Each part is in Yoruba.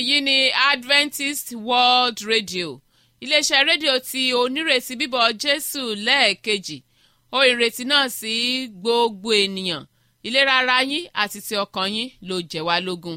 èyí ni adventist world radio iléeṣẹ́ rédíò tí onírètí bíbọ̀ jésù lẹ́ẹ̀kejì ó ìrètí náà sí gbogbo ènìyàn ìlera ara yín àti ti ọkàn yín ló jẹ́ wá lógún.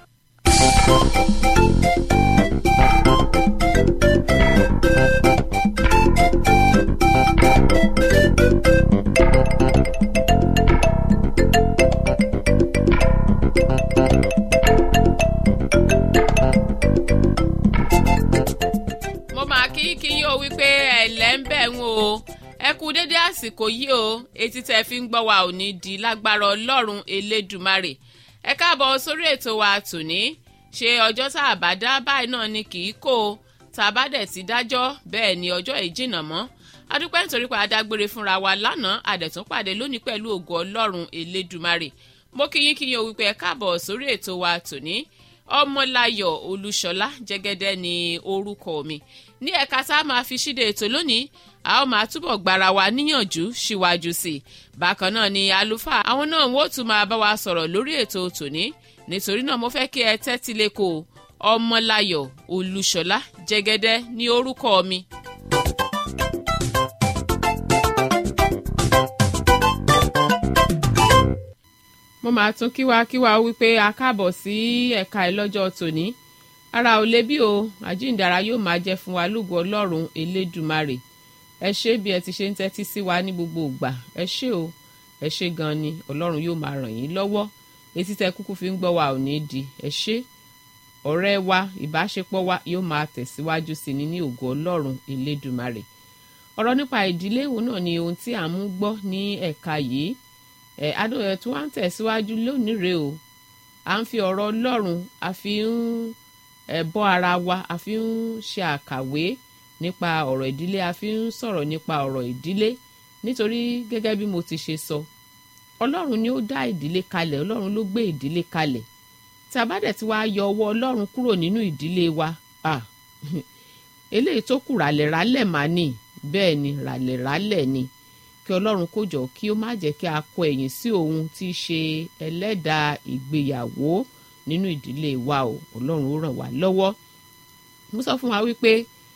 mo máa kí kí yín o wípé ẹ̀lẹ́ ń bẹ̀ ń o ẹ kú dédé àsìkò yìí o etí tẹ́ fi ń gbọ́ wa ò ní di lágbára ọlọ́run elédùmarè ẹ káàbọ̀ sórí ètò wa tòní ṣe ọjọ́ tá a bá dá báyìí náà ni kì í kó o tá a bá dẹ̀ ti dájọ́ bẹ́ẹ̀ ni ọjọ́ yìí jìnnà mọ́ adúpẹ́ nítorí pé adágbére fúnra wa lánàá àdẹ̀tún pàdé lónìí pẹ̀lú ògo ọlọ́run elédùmarè mo kí yín kí yín o wípé ẹ káàbọ̀ sórí ètò wa tòní ọmọláyọ̀ olúṣọlá jẹ́gẹ́dẹ́ ni orúkọ mi ní ẹ̀ka tá a máa fi ṣíde ètò lónìí a ó máa túbọ̀ gbára wa níyànjú síwájú sí i bákan náà ni àlùfáà àwọn náà wọ́n tún máa bá wa sọ̀rọ̀ lórí ètò tòní nítorí náà mo fẹ́ kí ẹ tẹ́tí lẹ́kọ̀ọ́ ọmọláyọ̀ olúṣọlá jẹ́gẹ́dẹ́ ní orúkọ mi. mo máa tún kíwa kíwa wípé a káàbọ̀ sí ẹ̀ka ẹ̀ lọ́jọ́ tòní ara ò lè bí o àjíǹdara yóò máa jẹ́ fún wa lógo ọlọ́run elédùmarè ẹ ṣé bí ẹ ti ṣe ń tẹ́tí sí wa ní gbogbo ìgbà ẹ ṣé o ẹ ṣé gan ni ọlọ́run yóò máa ràn yín lọ́wọ́ etí tẹ kúkú fi ń gbọ́ wa ò ní di ẹ ṣé ọ̀rẹ́ wa ìbáṣepọ̀ wa yóò máa tẹ̀síwájú sí ni ní ògo ọlọ́run elédùmarè ọ̀rọ̀ nípa ìdílé òun náà ni ohun tí à ń mú gbọ́ ní ẹ̀ka yìí ẹ̀ adóyẹ tí wọ́n á tẹ̀síwájú lónìí rèé o à ń fi ọ̀rọ̀ ọlọ́run a fi ń ẹ̀ bọ́ ara wa a fi ń ṣe àkàwé nípa ọ̀rọ̀ ìdílé a fi ń sọ̀rọ̀ nípa ọ̀rọ̀ ìdílé nítorí gẹ́gẹ́ bí mo ti ṣe sọ ọlọ́run ni ó dá ìdílé kalẹ̀ ọlọ́run ló gbé ìdílé kalẹ̀ tí a bá dẹ̀ ti wá yọ ọwọ́ ọlọ́run kúrò nínú ìdílé wa ah eléyìí tó kù ràlẹ̀ rálẹ̀ mà ní bẹ́ẹ̀ ni ràlẹ̀ rálẹ̀ ni kí ọlọ́run kó jọ kí ó má jẹ́ kí a kọ ẹ̀yìn sí òun tí í ṣe ẹlẹ́dàá ìgbéyàwó nínú ìdílé wa o ọlọ́run ó ràn wá lọ́wọ́ mo sọ fún wa wípé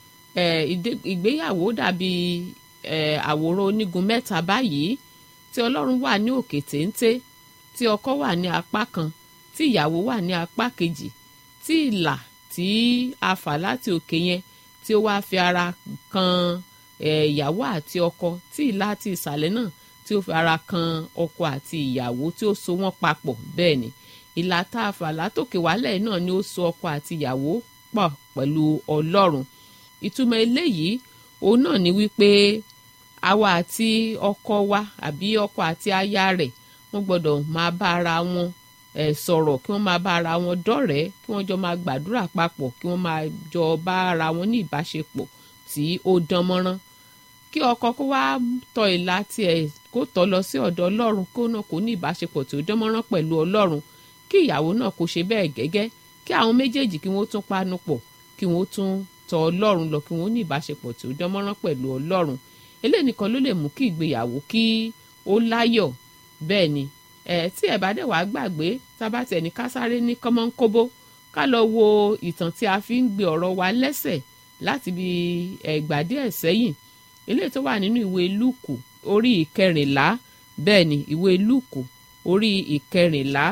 ìgbéyàwó dàbí àwòrán onígun mẹ́ta báyìí tí ọlọ́run wà ní òkè téńté tí ọkọ wà ní apá kan tí ìyàwó wà ní apá kejì tí ìlà tí a fà láti òkè yẹn tí ó wá fi ara kan ìyàwó àti ọkọ tí ìlà àti ìsàlẹ̀ náà tí ó fi ara kan ọkọ àti ìyàwó tí ó so wọ́n papọ̀ bẹ́ẹ̀ ni ìlà tá a fà látòkè wálẹ̀ náà ni ó so ọkọ àti ìyàwó pọ̀ pẹ̀lú ọlọ́run ìtumọ̀ eléyìí òun náà ni wípé àwa àti ọkọ wa àbí ọkọ àti aya rẹ̀ wọ́n gbọ́dọ̀ máa bá ara wọn ẹ̀ sọ̀rọ̀ kí wọ́n máa bá ara wọn dọ́rẹ̀ẹ́ kí wọ́n jọ máa gbàdúrà papọ̀ kí wọ́n máa jọ bá ara wọn ní ìbáṣepọ̀ tí ó dán mọ́rán kí ọkọ kó wá tọ ìlà tiẹ̀ kó tọ́ lọ sí ọ̀dọ̀ ọlọ́run kó náà kó ní ìbáṣepọ̀ tí ó dán mọ́rán pẹ̀lú ọlọ́run kí ìyàwó náà kó ṣe bẹ́ẹ̀ gẹ́gẹ́ kí àwọn méjèèjì kí wọ́n tún panu pọ̀ kí wọ́n tún tọ ọlọ́run lọ kí wọ́n ní ìbáṣepọ̀ tí ó dán mọ́rán pẹ̀lú ọlọ́run eléyìí nìkan ló lè mú kí ìgbéyàwó kí ó láyọ̀ bẹ́ẹ̀ ni ẹ̀ tí ẹ̀ bá dẹ̀ wá gbàgbé tábàtẹ̀ ní ká sáré ní kọ́mọ́nkóbó ká lọ wo ìtàn tí a fi ń gbé ọ̀rọ̀ wa lẹ́sẹ̀ láti bí ẹ̀gbà díẹ̀ sẹ́yìn eléyìí tó wà nínú ìwé lúùkù orí ìkẹrìnlá bẹ́ẹ̀ ni ìwé lúùkù orí ìkẹrìnlá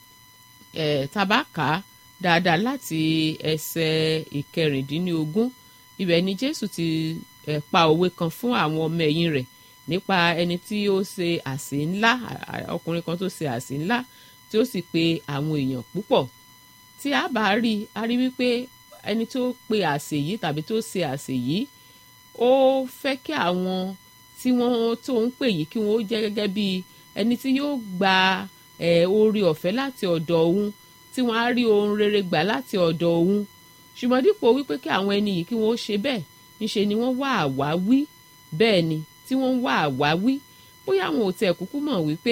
ẹ̀ tabaka dáadáa láti ẹsẹ̀ ìkẹrìndínlógún ibẹ̀ ni jésù ti ẹ̀ pa òwe kan fún àwọn ọmọ ẹ̀yìn rẹ̀ nípa ẹni tí ó ṣe àsè ńlá ọkùnrin kan tó ṣe àsè ńlá tí ó sì pe àwọn èèyàn púpọ̀ tí a bá rí a rí wípé ẹni tó pe àsè yìí tàbí tó ṣe àsè yìí ó fẹ́ kí àwọn tí wọ́n tó ń pè yìí kí wọ́n ó jẹ́ gẹ́gẹ́ bí ẹni tí yóò gba oore ọ̀fẹ́ láti ọ̀dọ̀ òun tí wọ́n á rí ohun rere gbà láti ọ̀dọ̀ òun ṣùgbọ́n dípò wípé kí àwọn ẹni yìí kí wọ́n ó ṣe bẹ́ẹ̀ ńṣe ni wọ́n wá àwáwí bẹ́ẹ̀ ni tí wọ́n ń wá àwáwí bóyá àwọn ò tẹ̀ kúkú mọ̀ wípé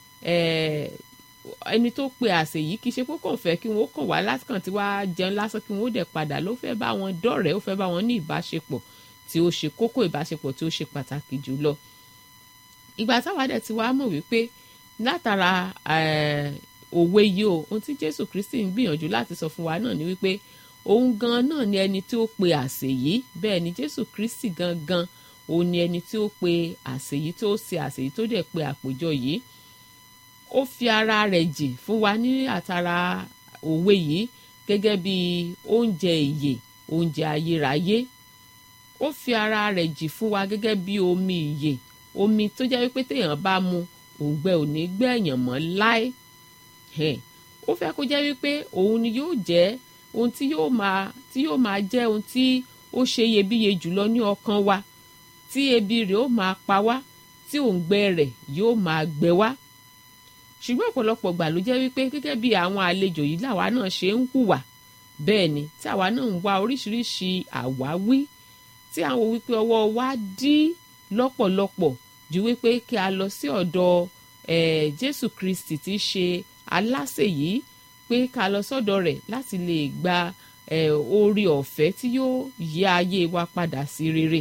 ẹni tó pe àsè yìí kì í ṣe pé kò fẹ́ kí wọ́n kàn wá lásìkò tí wàá jẹun lásán kí wọ́n dẹ̀ padà ló fẹ́ bá wọn dọ̀rẹ́ ó fẹ́ bá wọn ní ìbáṣepọ̀ tí ó ṣe kókó ìbáṣepọ̀ tí ó ṣe pàtàkì jùlọ. ìgbà táwa dẹ̀ ti wá mọ̀ wípé látara òwe yìí o ohun tí jésù kristi ń gbìyànjú láti sọ fún wa náà ni wípé òun gan náà ni ẹni tí ó pe àsè yìí bẹ́ẹ̀ ni jésù kristi gangan òun ni ẹni tí ó pe àsè yìí tó ṣe àsè yìí tó dẹ̀ pe àpèjọ yìí ó fi ara rẹ̀ jì fún wa ní àtàrà òwe yìí gẹ́gẹ́ bí oúnjẹ ìyè oúnjẹ ayérayé ó fi ara rẹ̀ jì fún wa gẹ́gẹ́ bí omi ìyè omi tó jẹ́ wípé téèyàn bá mu òǹgbẹ ò ní gbẹ̀yàn mọ́ láé ó fẹ́ kó jẹ́ wípé òun ni yóò jẹ́ ohun tí yóò máa tí yóò máa jẹ́ ohun tí ó ṣe iyebíye jùlọ ní ọkàn wa tí ebi rẹ̀ ó máa pa wá tí òǹgbẹ rẹ̀ yóò máa gbẹ wá ṣùgbọ́n ọ̀pọ̀lọpọ̀ gbà ló jẹ́ wípé gẹ́gẹ́ bí àwọn àlejò yìí làwa náà ṣe ń hùwà bẹ́ẹ̀ ni tí àwa náà ń wá oríṣiríṣi àwáwí tí àwọn wípé ọwọ́ wa dí lọ́pọ̀lọpọ̀ ju wípé kí a lọ sí ọ̀dọ̀ eh, Jésù Kristi tí í ṣe aláṣẹ yìí pé ká lọ sọ́dọ̀ rẹ̀ láti lè gba eh, oore ọ̀fẹ́ tí yóò yí ayé wa padà sí rere.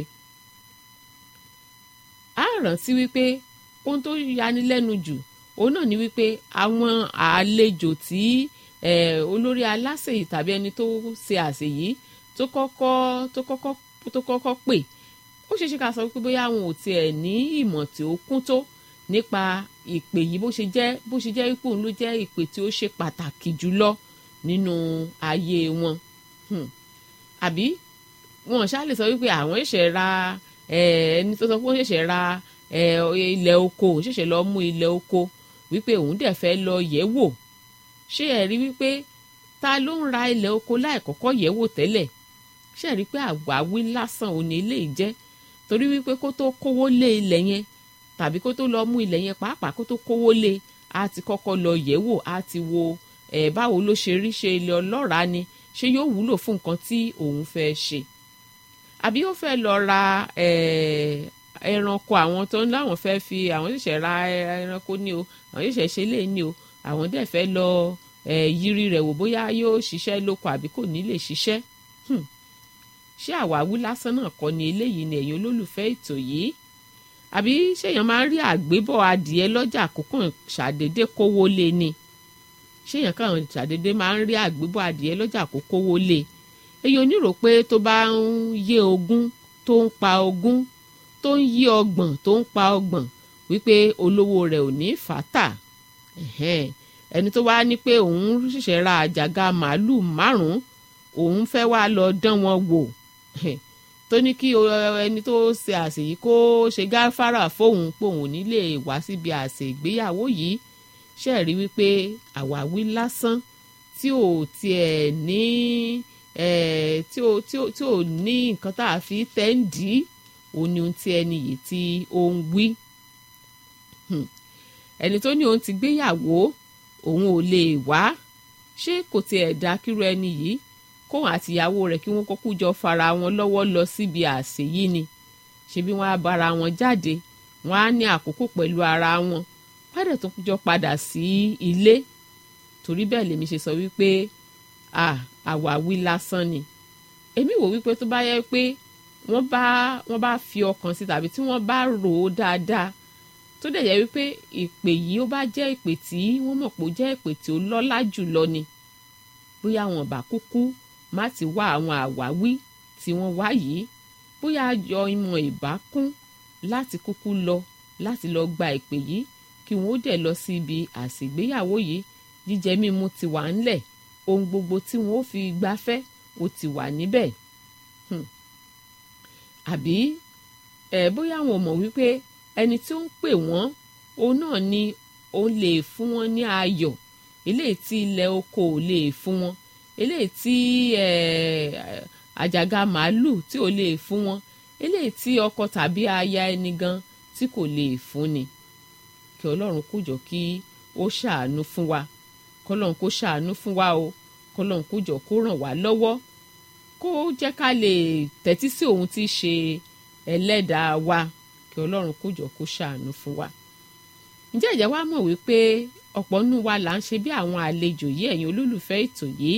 a rántí wípé ohun tó yanilẹ́nu jù òun náà ni wípé àwọn àlejò tí eh, olórí aláṣẹ yìí tàbí ẹni tó ṣe àṣẹ yìí tó kọ́kọ́ tó kọ́kọ́ tó kọ́kọ́ pè ó ṣeé ṣe ká sọ wípé bóyá àwọn ò tiẹ̀ ní ìmọ̀ tí ó kún tó nípa ìpè yìí bó ṣe jẹ́ bó ṣe jẹ́ wípé òun ló jẹ́ ìpè tí ó ṣe pàtàkì jùlọ nínú ayé wọn àbí wọn ṣáà lè sọ wípé àwọn ṣẹ̀ṣẹ̀ ra ẹni tó sọ pé wọ́n ṣẹ̀ṣẹ̀ ra ilẹ̀ oko òun ṣẹ̀ṣẹ̀ lọ mú ilẹ̀ oko wípé òun dẹ̀ fẹ́ lọ yẹ̀ wò ṣé ẹ rí wípé ta ló ń ra ilẹ̀ oko láì kọ́kọ́ yẹ̀ wò tẹ́lẹ̀ ṣé ẹ rí pé àwáwí lásán òun ní ilé ìjẹ́ torí wípé kó tó kówó lé ilẹ̀ yẹn tàbí kó tó lọ mú ilẹ̀ yẹn pàápàá kó tó kówó lé a ti kọ́kọ́ lọ yẹ̀ wò a ti wo ẹ̀ báwo ló ṣe rí ṣe ilẹ̀ ọlọ́ràá ni ṣé yóò wúlò fún nǹkan tí òun fẹ́ ṣe àbí ó fẹ́ lọ ra ẹranko àwọn tó ń láwọn fẹ́ fi àwọn ṣẹ̀ṣẹ̀ ra ẹranko ní o àwọn ṣẹ̀ṣẹ̀ ṣe lé ní o àwọn dẹ̀ fẹ́ lọ yiri rẹ̀ wò bóyá yóò ṣiṣẹ́ lóko àbí kò ní lè ṣiṣẹ́ ṣé àwáwí lásán náà kọ́ ni eléyìí ni ẹ̀yin olólùfẹ́ ètò yìí àbí ṣéèyàn máa ń rí àgbébọ̀ adìẹ lọ́jà àkókò ṣàdédé kówó lé ni ṣéèyàn kàn ṣàdédé máa ń rí àgbébọ̀ adìẹ lọ́jà àkókò wó lé èyí onírò pé tó bá ń yé ogún tó ń pa ogún tó ń yí ọgbọ̀n tó ń pa ọgbọ̀n wípé olówó rẹ̀ ò ní fàtà ẹni tó wá ní pé òun ṣẹ̀ṣẹ̀ ra àjàgà màálù márùn-ún òun fẹ́ wá lọ dán wọn wò tó ní kí ẹni tó ṣe àsè yìí kó ṣe gáfárà fóun pé òun nílé wá síbi àsè ìgbéyàwó yìí ṣe rí wípé àwáwí lásán tí ò tiẹ̀ ní tí ò tí ò tí ò ní nǹkan tá a fi tẹ́ ń dì í òun ni ohun tí ẹni yìí tí ó ń wí ẹni tó ní òun ti gbéyàwó òun ò lè wá ṣé kò tiẹ̀ dá kírú ẹni yìí kóun àtìyàwó rẹ̀ kí wọ́n kọ́kú jọ fara wọn lọ́wọ́ lọ síbi àsè yìí ni ṣebí wọ́n á bára wọn jáde wọ́n á ní àkókò pẹ̀lú ara wọn wọ́n á dẹ̀ tó jọ padà sí ilé torí bẹ́ẹ̀ lèmi ṣe sọ wípé àwáwí lásán ni èmi wò wípé tó bá yẹ pé wọ́n bá wọ́n bá fi ọkàn sí tàbí tí wọ́n bá rò ó dáadáa tó dẹ̀ yẹ wípé ìpè yìí ó bá jẹ́ ìpè tí wọ́n mọ̀ pé ó jẹ́ ìpè tí ó lọ́lá jùlọ ni bóyá wọn bá kúkú má ti wá àwọn àwáwí tí wọ́n wá yìí bóyá yọ ìmọ̀ ìbákún láti kúkú lọ láti lọ gba ìpè yìí kí wọ́n ó dẹ̀ lọ sí ibi àsìgbéyàwó yìí jíjẹ mímu ti wà ńlẹ̀ ohun gbogbo tí wọ́n ó fi gbafẹ́ ó ti wà níbẹ̀ àbí ẹ bóyá wọn mọ̀ wípé ẹni tí ó ń pè wọ́n òun náà ni òun lè fún wọn ní ayọ̀ eléyìí tí ilẹ̀ oko ò lè fún wọn eléyìí tí àjàgà màálù tí ò lè fún wọn eléyìí tí ọkọ tàbí aya ẹni gan tí kò lè fún ni kí ọlọ́run kó jọ kí ó ṣàánú fún wa kọlọ́run kó ṣàánú fún wa o kọlọ́run kó jọ kó ràn wá lọ́wọ́ kó jẹ́ ká lè tẹ́tí sí òun tí í ṣe ẹlẹ́dàá wa kí ọlọ́run kó jọ kó ṣàánú fún wa. ǹjẹ́ ìjẹ́ wa mọ̀ wípé ọ̀pọ̀ nínú wa là ń ṣe bí àwọn àlejò yìí ẹ̀yin olólùfẹ́ ètò yìí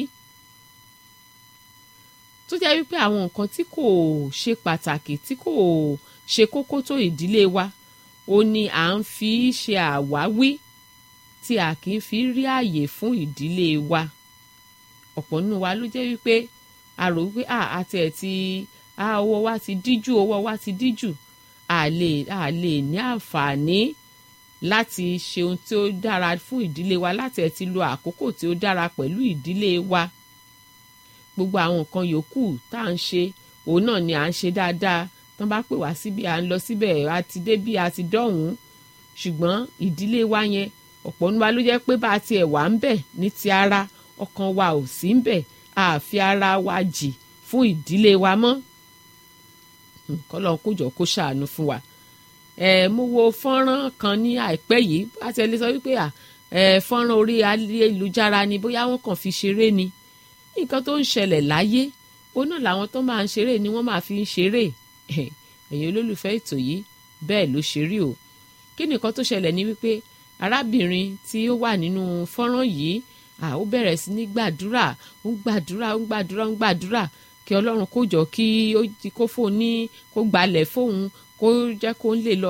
tó jẹ́ wípé àwọn nǹkan tí kò ṣe pàtàkì tí kò ṣe kókó tó ìdílé wa ó ní à ń fi ṣe àwáwí tí a kì í fi rí ààyè fún ìdílé wa ọ̀pọ̀ nínú wa ló jẹ́ wípé a rò wípé àti ẹ̀ ti ọwọ́ wa ti díjú ọwọ́ wa ti díjú a lè a lè ní àǹfààní láti ṣe ohun tí ó dára fún ìdílé wa láti ẹ̀ ti lo àkókò tí ó dára pẹ̀lú ìdílé wa gbogbo àwọn nǹkan yòókù tá à ń ṣe òun náà ni à ń ṣe dáadáa tán bá pè wá síbi à ń lọ síbẹ̀ a ti dé bí a ti dọ̀hún ṣùgbọ́n ìdílé wa yẹn ọ̀pọ̀ nínú wa ló jẹ́ pé bá a tiẹ̀ wà ń bẹ̀ ní ti ara ọkàn wa ò sí ń bẹ̀ a fi ara wa jì fún ìdílé wa mọ́ kọ́lọ́n kó jọ kó ṣàánú fún wa ẹ mo wo fọ́nrán kan ní àìpẹ́ yìí a ti ẹ lè sọ wípé à ẹ fọ́nrán orí ayélujára ni bóyá wọ́n kàn fi ṣeré ni nǹkan tó ń ṣẹlẹ̀ láyé ó náà làwọn tó máa ń ṣeré ni wọ́n máa fi ń ṣeré ẹ̀yin olólùfẹ́ ètò yìí bẹ́ẹ̀ ló ṣe rí o kí nìkan tó ṣẹlẹ̀ ni wípé arábìnrin tí ó wà nínú fọ́nrán yìí à ó bẹ̀rẹ̀ sí ní gbàdúrà ó ń gbàdúrà ó ń gbàdúrà ó ń gbàdúrà kí ọlọ́run kó jọ kí ó kó fóun ní kó gbalẹ̀ fóun kó jẹ́ kó lè lọ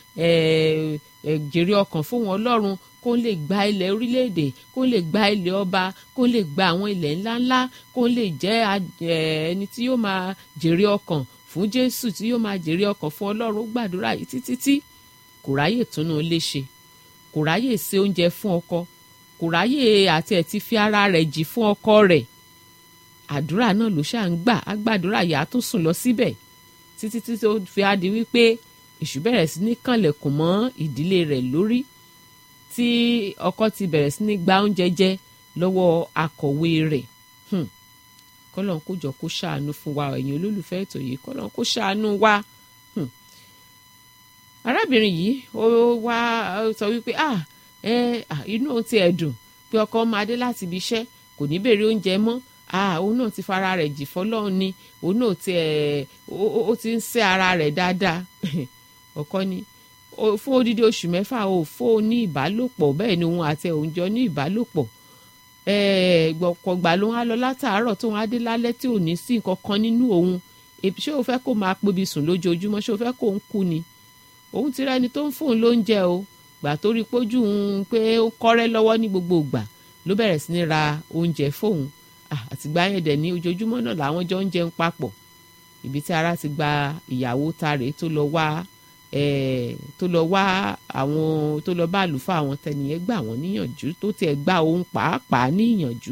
jèrè ọkàn fóun ọlọ́run kó lè gba ilẹ̀ orílẹ̀-èdè kó lè gba ilẹ̀ ọba kó lè gba àwọn ilẹ̀ ńláńlá kó lè jẹ́ ẹni tí yóò máa jèrè ọkàn fún jésù tí yóò máa jèrè ọkàn fún ọlọ́run ó gbàdúrà yìí títí tí kò ráyè túnú ilé ṣe kò ráyè ṣe oúnjẹ fún ọkọ kò ráyè àti ẹ̀ ti fi ara rẹ̀ jì fún ọkọ rẹ̀ àdúrà náà ló ṣáà ń gbà á gbàdúrà yà á tún sùn lọ síbẹ̀ títí tí ó fi á di wípé èṣù bẹ̀rẹ̀ sí ní kànlẹ̀kùn mọ́ ìdílé rẹ̀ lórí tí ọkọ ti bẹ̀rẹ̀ sí ní gba oúnjẹ jẹ lọ́wọ́ akọ̀wé rẹ̀ kọ́lọ́n kó jọ kó ṣàánú fún wa ẹ̀yin olólùfẹ́ ètò yìí kọ́lọ́n kó ṣàánú wa arábìnrin yìí ó wá sọ wípé ah ẹ inú òun ti ẹ̀ dùn pé ọkọ máa dé láti ibi iṣẹ́ kò ní béèrè oúnjẹ mọ́ ah òun náà ti fara rẹ̀ jì fọlọ́run ni òun náà ti ẹ̀ ó ti ń sẹ́ ara rẹ̀ dáadáa ọkọ ni fún odidi oṣù mẹ́fà ò fún un ní ìbálòpọ̀ bẹ́ẹ̀ ni òun àti òun jọ ní ìbálòpọ̀ gbọ̀kọ̀gbà ló ń á lọ látàárọ̀ tó ń á dé lálẹ́ tí ò ní sí nǹkan kan nínú òun ṣé o fẹ́ kó máa pobi sùn lójoojúmọ́ ṣé o fẹ́ kó ń kú ni òun ti rẹni tó ń fún un lóúnjẹ o gbà tó rí pójú òun pé ó kọ́rẹ́ lọ́wọ́ ní gbogbo ìgbà ló bẹ̀rẹ̀ sí ní ra oúnjẹ fóun àtìgbà yẹn dẹ̀ ní ojoojúmọ́ náà làwọn jọ ń jẹun papọ̀ ibi tí ara ti gba ìyàwó ta rèé tó lọ wá tó lọ wá àwọn tó lọ bá àlùfáà àwọn tẹnìyẹn gbà wọ́n níyànjú tó tiẹ̀ gba òun pàápàá níyànjú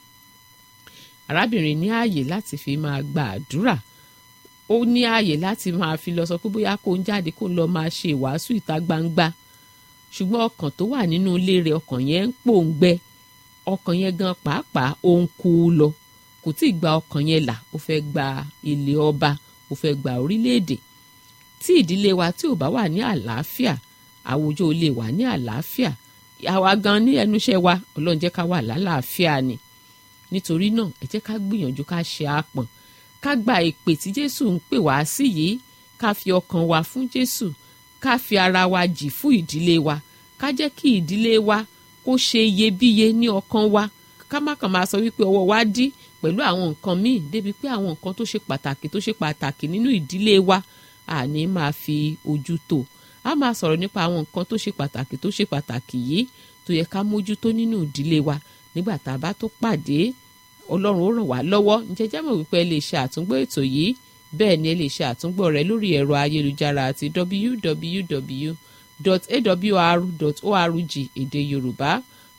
arábìnrin ní ààyè láti fi máa gba àdúrà ó ní ààyè láti máa fi lọ sọ pé bóyá kó ń jáde kó ń lọ máa ṣe ìwàásù ìta gbangba ṣùgbọ́n ọkàn tó wà nínú ilé rẹ̀ ọkàn yẹn ń pòǹgbẹ ọkàn yẹn gan pàápàá ó ń kú lọ kò tí ì gba ọkàn yẹn là ó fẹ́ gba ilé ọba ó fẹ́ gba orílẹ̀-èdè tí ìdílé wa tí ò bá wà ní àlàáfíà àwùjọ ò lè wà ní àlàáfíà àwa gan ní ẹnu iṣẹ́ wa ọlọ́run jẹ́ ká wà lálàáfíà ni nítorí náà ẹ jẹ́ ká gbìyànjú ká ṣe àpọ̀n ká gba ìpè tí jésù ń pè wá sí yìí ká fi ọkàn wa fún jésù ká fi ara wa jì fún ìdílé wa ká jẹ́ kí ìdílé wa kó ṣe iyebíye ní ọkàn wa ká má kàn máa sọ wípé ọwọ́ wa dí pẹ̀lú àwọn nǹkan míì débi pé àwọn nǹkan tó ṣe pàtàkì tó ṣe pàtàkì nínú ìdílé wa àní máa fi ojú tó a máa sọ̀rọ̀ nípa àwọn nǹkan tó ṣe pàtàkì tó ṣe pàtàkì yìí tó yẹ ká mójútó nínú ìdílé wa nígbà tá a bá tó pàdé ọlọ́run ó ràn wá lọ́wọ́ ǹjẹ́ jẹ́ mọ̀ wípé ẹ lè ṣe àtúngbò ètò yìí bẹ́ẹ̀ ni ẹ lè ṣe àtúngbò rẹ̀ lórí ẹ̀rọ ayélujára àti www.awr.org èdè yorùbá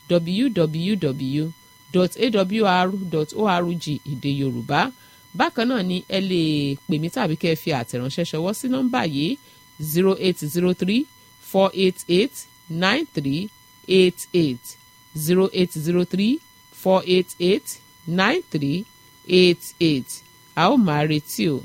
www.awr.org èdè yorùbá bákan náà ni ẹ lè pè mí tàbí kẹ́ ẹ fi àtẹ̀ránṣẹ́ ṣọwọ́ sí nọ́mbà yìí zero eight zero three four eight eight nine three eight eight zero eight zero three four eight eight nine three eight eight a ó máa retí o.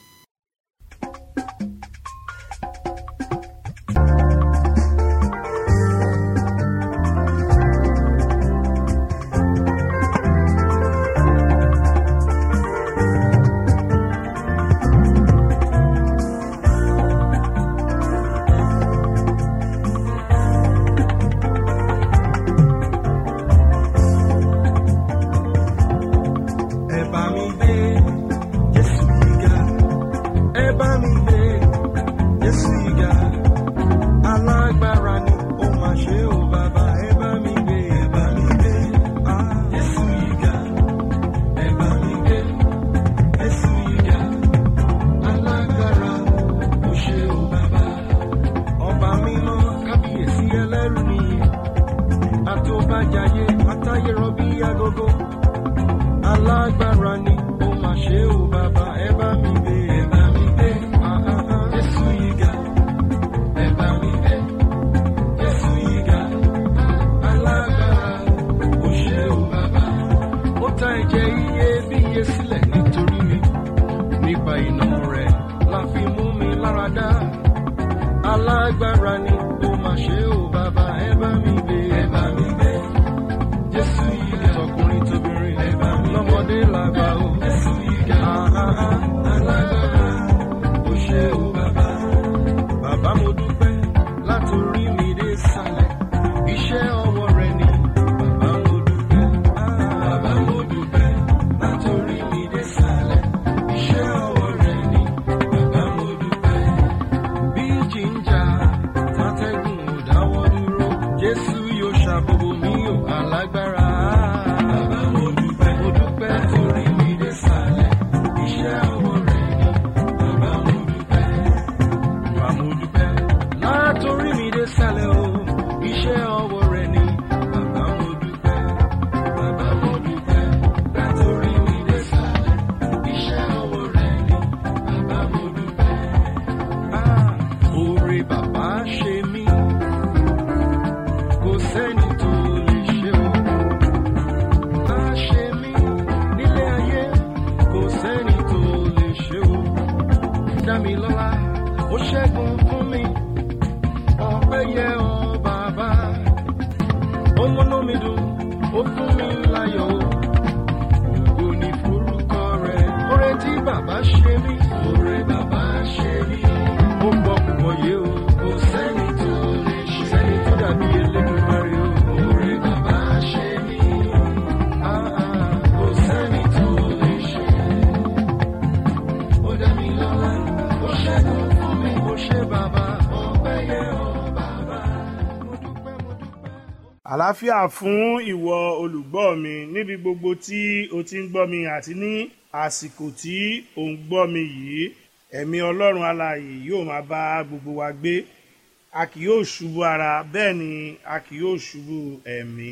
ẹ bá mi gbé Jésù gíga agogo alágbára ni ó mà ṣe ó bàbá ẹ bá mi gbé ẹ bá mi gbé Ah, ah, ah. jésù yìí ga ẹ bá mi gbé jésù yìí ga alágbára ó ṣe ó bàbá ó ta ẹ̀jẹ̀ iyebíye sílẹ̀ nítorí mi nípa iná rẹ̀ la fi mú mi lára dá alágbára ni ó mà ṣe ó bàbá ẹ bá mi gbé ẹ bá mi gbé jésù yìí ga tọkùnrin tóbìnrin ẹ bá mi lọ́mọdé làgbà ó jésù yìí ga alágbára ó ṣe ó bàbá bàbá mo dúpẹ́ látòrí mi dé sàlẹ̀ iṣẹ́ ọwọ́ rẹ ni bàbá mo dúpẹ́ bàbá mo dúpẹ́ látòrí mi dé sàlẹ̀ iṣẹ́ ọwọ́ rẹ ni bàbá mo dúpẹ́ bí jíjà tátẹ́gùn ò dáwọ́ dúró jésù yóò ṣàbòbò mi ò alágbára. bàbá mo dúpẹ́ mo dúpẹ́ torí mi dé sàlẹ̀ iṣẹ́ ọwọ́ rẹ̀ ni bàbá mo dúpẹ́. bàbá mo dúpẹ́ látòrí mi dé sàlẹ̀ o iṣẹ́ ọwọ́ rẹ̀ ni bàbá mo dúpẹ́. bàbá mo dúpẹ́ látòrí mi dé sàlẹ̀ iṣẹ́ ọwọ́ rẹ̀ ni bàbá mo dúpẹ́. Ah, Oore bàbá ṣe mí, kò sẹ́ni tó lè ṣe o. Bá ṣe mí nílé ayé, kò sẹ́ni tó lè ṣe o. Dá mi lọ́lá, ó ṣẹ́gun fún mi, ọpẹ́ yẹ ọ́ bàbá. Ó múnú mi dùn, ó fún mi láyọ̀ o. Ògo ni forúkọ rẹ̀. Oore tí bàbá ṣe mí. Oore bàbá ṣe mí. Ó gbọ́ púpọ̀ yé o. Kò sẹ́ni tó lè ṣe. Kò sẹ́ni tó dàbí Elédùmarè o. Oore bàbá ṣe mí. Ah, ah, Kò sẹ́ni tó lè ṣe. Ó dá mi lọ́lá. Ó ṣẹ́gun fún mi. Ó ṣe bàbá. Ọpẹ́ yẹ ọ́ bàbá. Mo dúpẹ́, mo dúpẹ́. àlàáfíà fún ìwọ olùgbọ́ mi níbi gbogbo tí o ti ń gbọ́ mi àti ní àsìkò tí ò ń gbọ́ mi yìí ẹ̀mí ọlọ́run alààyè yóò máa bá gbogbo wa gbé a kì yóò ṣubú ara bẹ́ẹ̀ ni a kì yóò ṣubú ẹ̀mí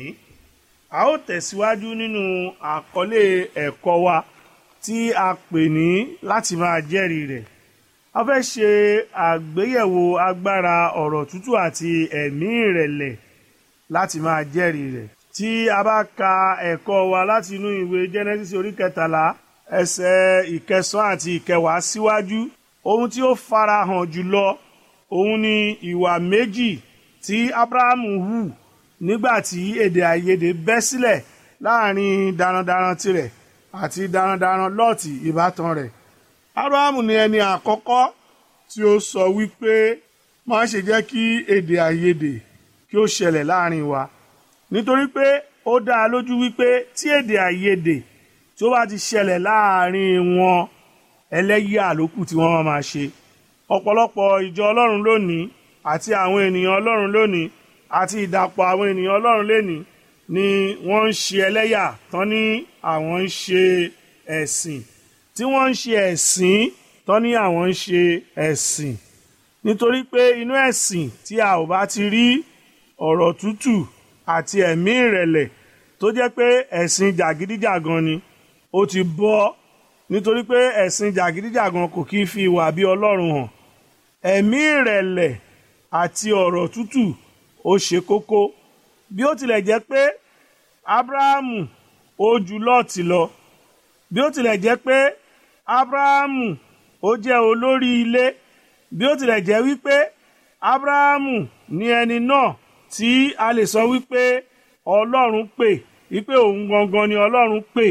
a ó tẹ̀síwájú nínú àkọlé ẹ̀kọ́ wa tí a pè ní láti máa jẹ́rìí rẹ̀ a fẹ́ ṣe àgbéyẹ̀wò agbára ọ̀rọ̀ tútù àti ẹ̀mí ìrẹ̀lẹ̀ láti máa jẹ́rìí rẹ̀. tí a bá ka ẹ̀kọ́ wa láti inú ìwé genesis orí kẹtàlá ẹsẹ̀ ìkẹsàn àti ìkẹwàá síwájú ohun tí ó farahàn jùlọ òun ni ìwà méjì tí abrahamu hù nígbà tí èdè àìyedè bẹ́ sílẹ̀ láàrin darandaran tirẹ̀ àti darandaran lọ́ọ̀tì ìbátan rẹ̀ abrahamu ni ẹni àkọ́kọ́ tí ó sọ wípé má ṣe jẹ́ kí èdè àìyedè kí ó ṣẹlẹ̀ láàrin wa nítorí pé ó dá a lójú wípé tí èdè àìyedè tí ó bá ti ṣẹlẹ̀ láàrin wọn ẹlẹ́yà lókù tí wọ́n máa ṣe ọ̀pọ̀lọpọ̀ ìjọ ọlọ́run lónìí àti àwọn ènìyàn ọlọ́run lónìí àti ìdàpọ̀ àwọn ènìyàn ọlọ́run lénìí ni wọ́n ń ṣe ẹlẹ́yà tán ní àwọn ń ṣe ẹ̀sìn tí wọ́n ń ṣe ẹ̀sìn tán ní àwọn ń ṣe ẹ̀sìn nítorí pé inú ẹ̀sìn tí a ò bá ti rí ọ̀rọ̀ tútù àti ẹ̀mí ìrẹ̀lẹ̀ tó jẹ́ pé ẹ̀sìn jàgídíjàgan ni ó ti bọ́ nítorí pé ẹ̀sìn jàgídíjàgan kò kí ń fi ìwà bí ọlọ́run hàn ẹ̀mí ìrẹ̀lẹ̀ àti ọ̀rọ̀ tútù ó ṣe kókó bí ó tilẹ̀ jẹ́ pé abrahamu ó ju lọ́ọ̀tì lọ bí ó tilẹ̀ jẹ́ pé abrahamu ó jẹ́ olórí ilé bí ó tilẹ̀ jẹ́ wípé abrahamu ní ẹni náà tí a lè sọ wípé ọlọ́run pè wípé òun gangan ni ọlọ́run pè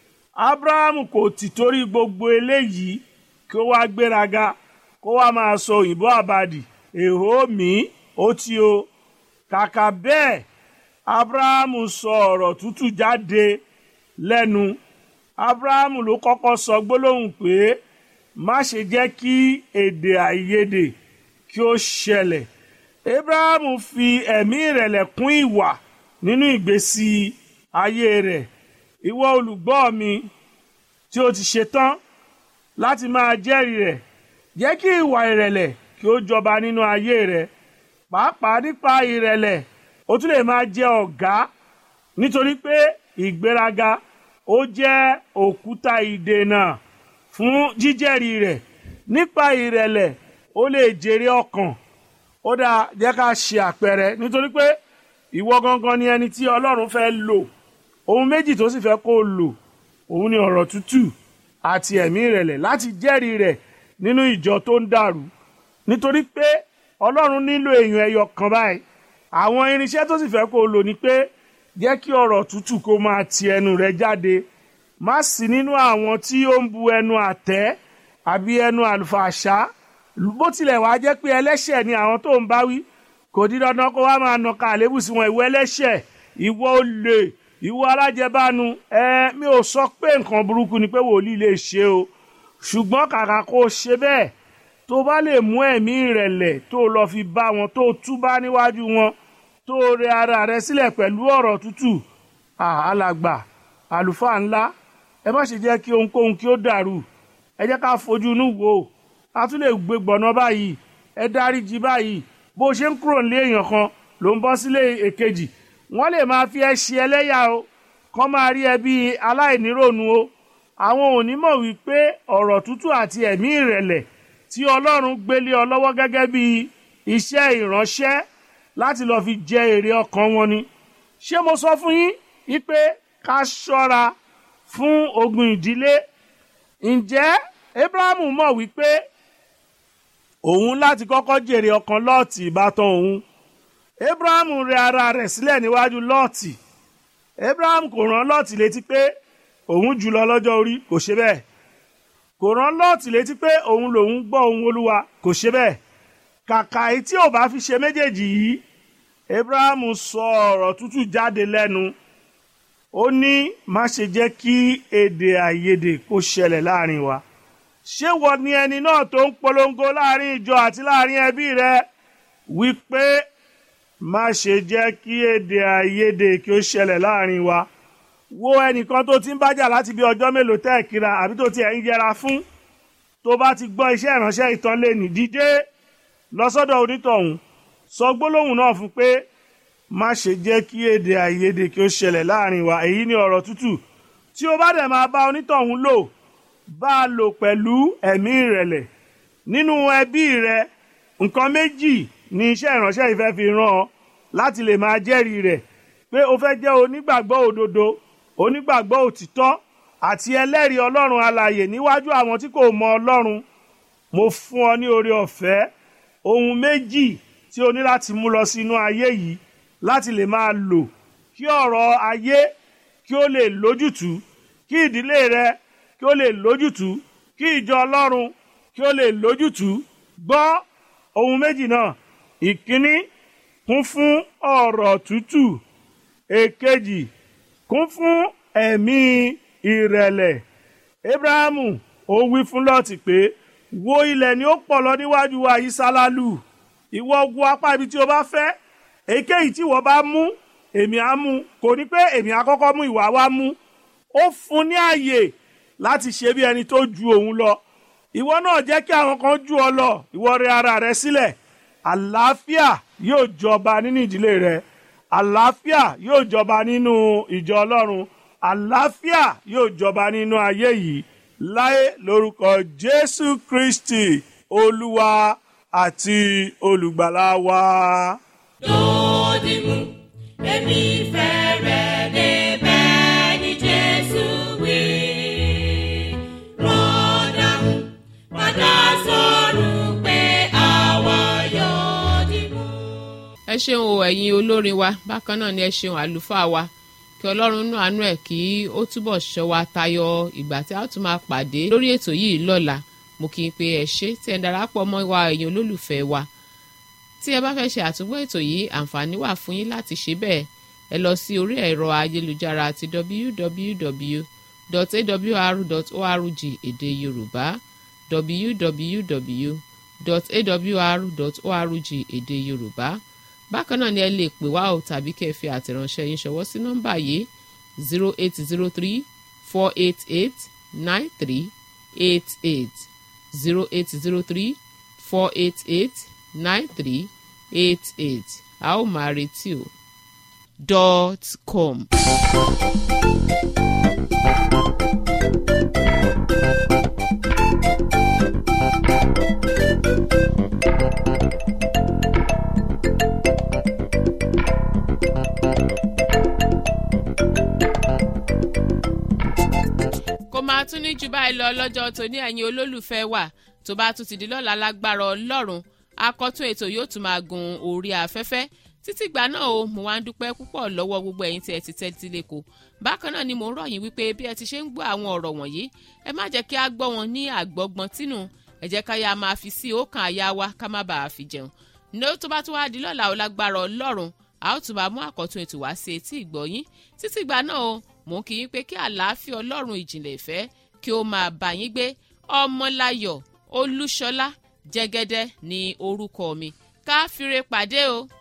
abrahamu kò tì torí gbogbo eléyìí kí ó wá gbéraga kó wá máa sọ òyìnbó àbàdì èhó mi ó ti o kàkà bẹ́ẹ̀ abrahamu sọ ọ̀rọ̀ tútù jáde lẹ́nu abrahamu ló kọ́kọ́ sọ gbólóhùn pé má ṣe jẹ́ kí èdè àìyedè kí ó ṣẹlẹ̀ abrahamu fi ẹ̀mí ìrẹ̀lẹ̀ kún ìwà nínú ìgbésí ayé rẹ̀ ìwọ olùgbọ́ mi tí o ti ṣetán láti máa jẹ́rìí rẹ̀ jẹ́ kí ìwà ìrẹ̀lẹ̀ kí ó jọba nínú ayé rẹ̀ pàápàá nípa ìrẹ̀lẹ̀ o tún lè máa jẹ ọ̀gá nítorí pé ìgbéraga ó jẹ́ òkúta ìdènà fún jíjẹ́rìí rẹ̀ nípa ìrẹ̀lẹ̀ ó lè jèrè ọkàn ó dáa jẹ́ ká ṣe àpẹẹrẹ nítorí pé ìwọ gangan ni ẹni tí ọlọ́run fẹ́ lò ohun méjì tó sì fẹ́ kó o lò òun ni ọ̀rọ̀ tútù àti ẹ̀mí ìrẹ̀lẹ̀ láti jẹ́rìí rẹ̀ nínú ìjọ tó ń dàrú nítorí pé ọlọ́run nílò èèyàn ẹyọ kan báyìí àwọn irinṣẹ́ tó sì fẹ́ kó o lò ní pé jẹ́ kí ọ̀rọ̀ tútù kó máa ti ẹnu rẹ jáde má sí nínú àwọn tí ó ń bu ẹnu àtẹ́ àbí ẹnu àlùfàṣá bó tilẹ̀ wá jẹ́ pé ẹlẹ́ṣẹ̀ ni àwọn tó ń bá wí kò di dandan kó wá máa nàka àlébù sí wọn ìwọ ẹlẹ́ṣẹ̀ ìwọ olè ìwọ alájẹbánu ẹ mi ò sọ pé nǹkan burúkú ni pé wòlíì lè ṣe o ṣùgbọ́n kàkà kó o ṣe bẹ́ẹ̀ tó bá lè mú ẹ̀mí ìrẹ̀lẹ̀ tó lọ fi bá wọn tó túbá níwájú wọn tó rẹ ara rẹ sílẹ̀ pẹ̀lú ọ̀rọ̀ tútù alàgbà àlùfáà ńlá ẹ má ṣe jẹ́ kí ohunkóhun kí ó dàrú ẹ jẹ́ ká fojú inú wò ó a tún lè gbé gbọ̀nà báyìí ẹ dáríjì báyìí bó ṣe ń kúrò nílé èèyàn kan ló ń bọ́ sílé èkejì wọ́n lè máa fi ẹ ṣe ẹlẹ́yà o kán máa rí ẹ bí aláìníròònú o àwọn onímọ̀ wípé ọ̀rọ̀ tútù àti ẹ̀mí ìrẹ̀lẹ̀ tí ọlọ́run gbélé ọ lọ́wọ́ gẹ́gẹ́ bí iṣẹ́ ìránṣẹ́ láti lọ́ọ́ fi jẹ èrè ọkàn wọn ni ṣé mo sọ fún yín wípé ká ṣọ́ra fún ogun ìdílé ǹjẹ́ abrahamu mọ̀ wípé òun láti kọ́kọ́ jèrè ọkàn lọ́ọ̀tì ìbátan òun abrahamu rẹ ara rẹ̀ sílẹ̀ níwájú lọ́ọ̀tì abraham kò rán lọ́ọ̀tì létí pé òun jùlọ lọ́jọ́ orí kò ṣe bẹ́ẹ̀ kò rán lọ́ọ̀tì létí pé òun lòun gbọ́ ohun olúwa kò ṣe bẹ́ẹ̀ kàkà èyí tí ò bá fi ṣe méjèèjì yìí abrahamu sọ ọ̀rọ̀ tútù jáde lẹ́nu ó ní má ṣe jẹ́ kí èdè àìyedè kó ṣẹlẹ̀ láàrin wa ṣé wọ́n ni ẹni náà tó ń polongo láàrin ìjọ àti láàrin ẹbí rẹ wípé má ṣe jẹ́ kí èdè àìyedè kí ó ṣẹlẹ̀ láàrin wa wo ẹnìkan tó ti ń bájà láti bí ọjọ́ mélòó tẹ́ ẹ̀ kíra àbí tó ti ẹ̀ ń yẹra fún tó bá ti gbọ́ iṣẹ́ ìránṣẹ́ ìtàn lè nì dídé lọ sọ́dọ̀ onítọ̀hún sọ gbólóhùn náà fún pé má ṣe jẹ́ kí èdè àìyedè kí ó ṣẹlẹ̀ láàrin wa èyí ni ọ̀rọ̀ tútù tí o bá dẹ̀ máa bá onítọ̀hún lò bá a lò pẹ̀lú ẹ̀mí ìrẹ̀lẹ̀ nínú ẹbí rẹ nǹkan méjì ni iṣẹ́ ìránṣẹ́ ìfẹ́ fi ràn ọ́ láti lè máa jẹ́rìí rẹ̀ pé o fẹ́ jẹ́ onígbàgbọ́ òdodo onígbàgbọ́ òtítọ́ àti ẹlẹ́rìí ọlọ́run alààyè níwájú àwọn tí kò mọ ọlọ́run mo fún ọ ní oore ọ̀fẹ́ ohun méjì tí o ní láti mú lọ sínú ayé yìí láti lè máa lò kí ọ̀rọ̀ ayé kí ó lè lójútùú kí ìdílé rẹ kí ó lè lójútùú kí ìjọ ọlọ́run kí ó lè lójútùú gbọ́ ohun méjì náà ìkíní kún fún ọ̀rọ̀ tútù èkejì kún fún ẹ̀mí ìrẹ̀lẹ̀ abrahamu ó wí fún lọ́ọ̀tì pé wo ilẹ̀ ni ó pọ̀ lọ níwájú wa yìí sálálù ìwọ wo apá ibi tí o bá fẹ́ èyíkéyìí tí ìwọ bá mú èmi á mú kò ní pé èmi á kọ́kọ́ mú ìwà wa mú ó fún ní àyè láti ṣe bí ẹni tó ju òun lọ ìwọ náà jẹ́ kí àwọn kan ju ọ lọ ìwọ rẹ ara rẹ sílẹ̀ àlàáfíà yóò jọba nínú ìdílé rẹ àlàáfíà yóò jọba nínú ìjọ ọlọ́run àlàáfíà yóò jọba nínú ayé yìí láé lórúkọ jésù kristi olúwa àti olùgbàlà wa. Dòdìmú, èmi fẹ́ rẹ̀ débẹ̀ ní Jésù wí. Rọ́dàmú, padà sọ̀rọ̀ pé àwa yóò dìmú. ẹ ṣeun o ẹ̀yin olórin wa bákan náà ni ẹ ṣeun àlùfáà wa kí ọlọ́run nú àánú ẹ̀ kí ó túbọ̀ ṣọ́ wa tayọ ìgbà tí a ó tún máa pàdé lórí ètò yìí lọ́la mo kí n pé ẹ ṣé tí ẹ darapọ̀ mọ́ wa ẹ̀yin olólùfẹ́ wa tí ẹ bá fẹ́ ṣe àtúngbọ́ ètò yìí àǹfààní wà fún yín láti ṣe bẹ́ẹ̀ ẹ lọ sí orí ẹ̀rọ ayélujára àti www.awr.org èdè yorùbá www.awr.org èdè yorùbá bákan náà ni ẹ lè pè wá o tàbí kẹ́ ẹ fi àtẹ̀ránṣẹ́ yín ṣọwọ́ sí nọ́mbà yìí zero eight zero three four eight eight nine three eight eight zero eight zero three four eight eight nine three eight eight a ó máa retí o dot com. máa tún ní jù báyìí lọ lọ́jọ́ tòní ẹ̀yin olólùfẹ́ wa tó bá tún ti di lọ́la lágbára ọlọ́run akọ́tún ètò yóò tún máa gun orí afẹ́fẹ́ títí ìgbà náà o mo wá ń dúpẹ́ púpọ̀ lọ́wọ́ gbogbo ẹ̀yin tí ẹ ti tẹ́tí lẹ́kọ̀ọ́ bákan náà ni mò ń rọ̀ yín wípé bí ẹ ti ṣe ń gbọ́ àwọn ọ̀rọ̀ wọ̀nyí ẹ má jẹ́ kí a gbọ́ wọn ní àgbọ́gbọ́n tínú ẹ jẹ́ ká yá máa fi sí ọkàn àyà wa ká má bàa fi jẹun ní ó tó bá tún wá di lọ́la ó lágbára ọlọ́run a ó tún máa mú àkọ́tún ètò wá sí etí ìgbọ́yín títí ìgbà náà o mò ń kí yín pé kí àlàáfíà ọlọ́run ìjìnlẹ̀ ìfẹ́ kí ó máa bá yín gbé ọmọláyọ̀ olúṣọlá jẹ́gẹ́dẹ́ ní orúkọ mi ká fire pàdé o.